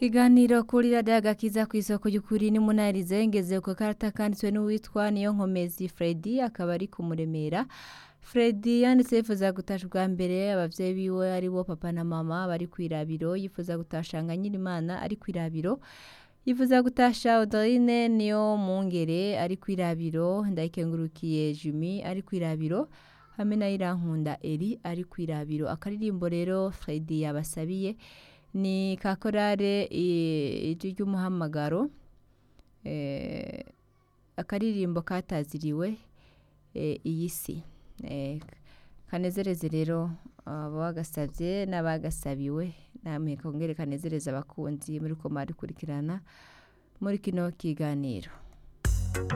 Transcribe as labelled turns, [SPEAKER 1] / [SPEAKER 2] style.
[SPEAKER 1] Ikiganiro kuri radiyo agakiza ku isoko y'ukuri n'umunarize ngeze ku karata kanditswe n'uwitwa niyo nkomezi Freddy akaba ari kumuremera Freddy yanditse yifuza gutasha ubwa mbere abavyeyi biwe ari bo papa na mama bari kwirabiro yifuza gutashanga Nyirimana ari kwirabiro yifuza gutasha Audrine niyo mungere ari kwirabiro ndayikengurukiye Jimmy ari kwirabiro hamwe na Irankunda Eri ari kwirabiro akaririmbo rero Freddy yabasabiye ni ka korale ijwi ry'umuhamagaro eh, akaririmbo kataziriwe eh, iyi si eh, kanezereze rero abagasavye n'abagasabiwe namwe kongere kanezereza abakunzi muri ko marikurikirana muri kino kiganiro